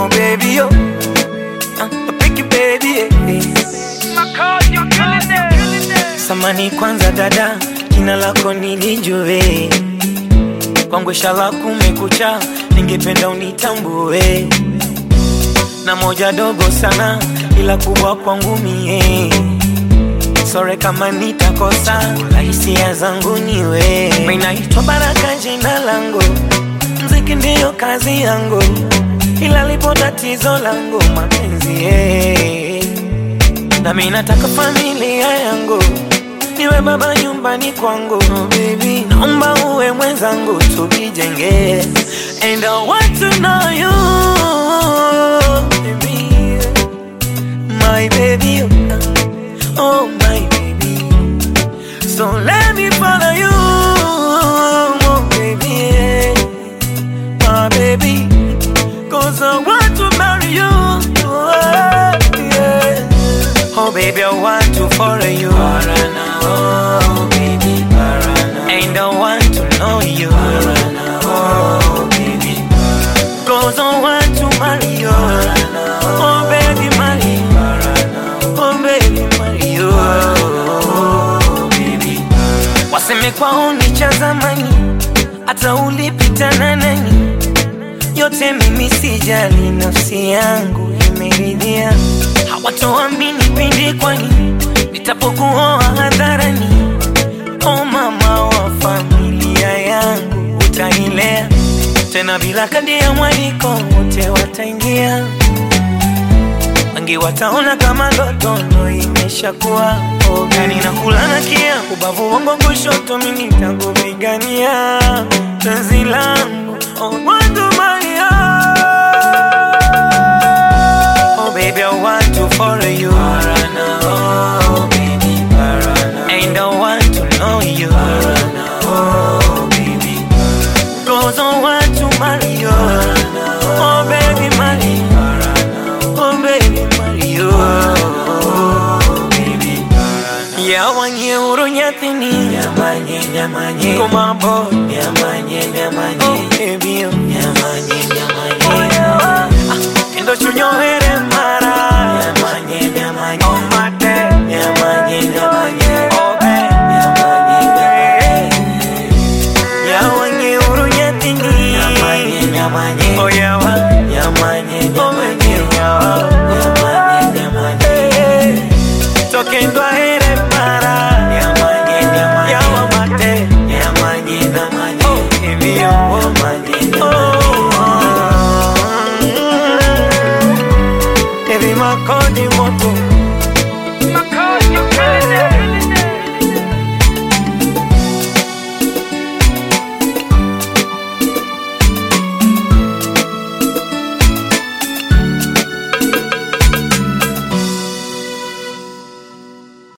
Oh baby, oh, uh, picky baby, eh, eh. Samani kwanza dada, jina lako nilijue, kwangu shala kumekucha, ningependa unitambue, na moja dogo sana, ila kubwa kwangu mie sore kama nitakosa, hisia zangu niwe. Mimi naitwa Baraka jina langu, mziki ndiyo kazi yangu, ila lipo tatizo langu mapenzi eh. Na mimi nataka familia yangu niwe baba nyumbani kwangu oh, baby, naomba uwe mwenzangu tujijenge, and I want to know you baby, my baby, oh my baby, so let me follow you, oh baby, my baby, cause I want to marry you, oh, yeah. Oh baby, I want to follow you. Parana, oh baby, Parana. And I want to know you. Parana, oh baby, Parana. Cause I want to marry you. Parana, oh baby, marry. Parana, oh baby, marry you. Oh baby, Parana. Waseme kwao ni cha zamani, hata ulipitana nani, yote mimi sijali, nafsi yangu imeridhia hawatoamini pindi kwani nitapokuoa hadharani. O mama wa familia yangu, utailea tena bila kadi ya mwaliko, wote wataingia, wengi wataona kama ndoto imeshakuwa ogani na kulana kia ubavu wangu kushoto, mimi nitakupigania penzi langu oh, wandumalia Oh baby, I want to follow you. Parana, oh baby, Parana. And I want to know you. Parana, oh baby, Parana. Cause I want to marry you. Parana, oh baby, marry. Parana, oh baby, marry you. Oh baby, Parana. Yawanye urunyathini. Nyamanye, nyamanye. Kumambo. Nyamanye, nyamanye. Oh baby, oh. Nyamanye, nyamanye. Oh, yeah. Kendo chunyohere mara Nyamanye, nyamanye Oh mate Nyamanye, nyamanye Oh be Nyamanye, nyamanye Yawanye urunya tini Nyamanye, nyamanye Oh yawa Nyamanye, nyamanye Nyamanye, nyamanye Tokendo ahere mara Nyamanye, nyamanye Yawa mate Nyamanye, nyamanye Oh hivyo Nyamanye, nyamanye Baby, makodi moto Makodi moto.